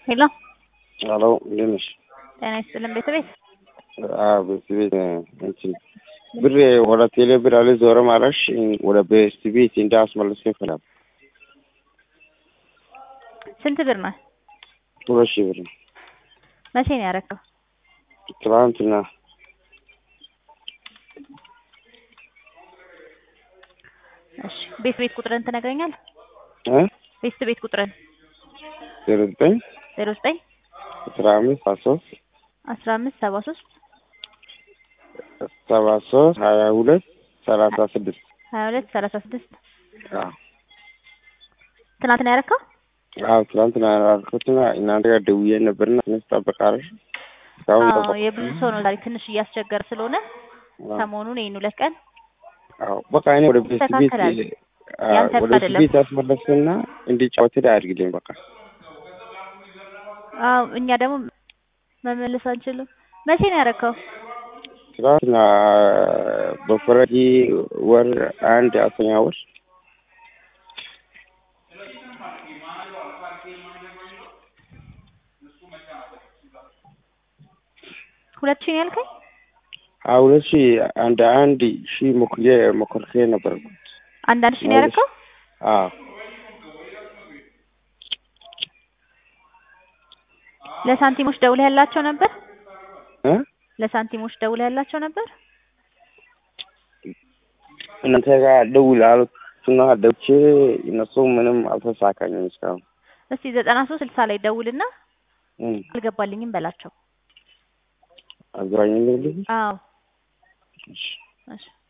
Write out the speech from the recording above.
ሄሎ ሄሎ እንዴት ነሽ? ጤና ይስጥልን ቤተቤት አዎ ቤት ቤት እንትን ብር ወደ ቴሌ ብር አልዞረም አለሽ ወደ ቤስት ቤት እንዳስመለስ ይፈላል። ስንት ብር ነው? ሁለት ሺህ ብር ነው። መቼ ነው ያረከው? ትናንትና እሺ ቤት ቤት ቁጥርን ትነግረኛለህ? እ ቤት ቤት ቁጥርን ዜሮ ዘጠኝ ዜሮ ዘጠኝ አስራ አምስት አስራ ሶስት አስራ አምስት ሰባ ሶስት ሰባ ሶስት ሀያ ሁለት ሰላሳ ስድስት ሀያ ሁለት ሰላሳ ስድስት አዎ ትናንት ነው ያረከው? አዎ ትናንትና ያልኩትና እናንተ ጋር ደውዬ ነበርና ትንሽ ጠብቃለሽ እስካሁን አዎ ጠበቅ የብዙ ሰው ነው ዛሬ ትንሽ እያስቸገረ ስለሆነ ሰሞኑን ይሄን ሁለት ቀን አዎ በቃ እኔ ወደ ቤት ቤት ይስተካከላል። አዎ ያንተ ወደ ቤት አይደለም። ቤት ያስመለስና እንዲጫወት አድርግልኝ በቃ አዎ እኛ ደግሞ መመለስ አንችልም። መቼ ነው ያረከው? ትናንትና በፈረንጅ ወር አንድ አስረኛ ወር ሁለት ሺህ ነው ያልከኝ? አዎ ሁለት ሺህ አንድ አንድ ሺህ ሞክሬ ሞክሬ ነበር አንዳንድ ሺህ ነው ያረከው? አዎ ለሳንቲሞች ደውለህ ያላቸው ነበር? እ ለሳንቲሞች ደውለህ ያላቸው ነበር? እናንተ ጋር ደውል አሉትና ደውቼ እነሱ ምንም አልተሳካኝም እስካሁን እስቲ ዘጠና ሶስት ስልሳ ላይ ደውልና እም አልገባልኝም በላቸው። አገናኝልኝ አዎ እሺ እሺ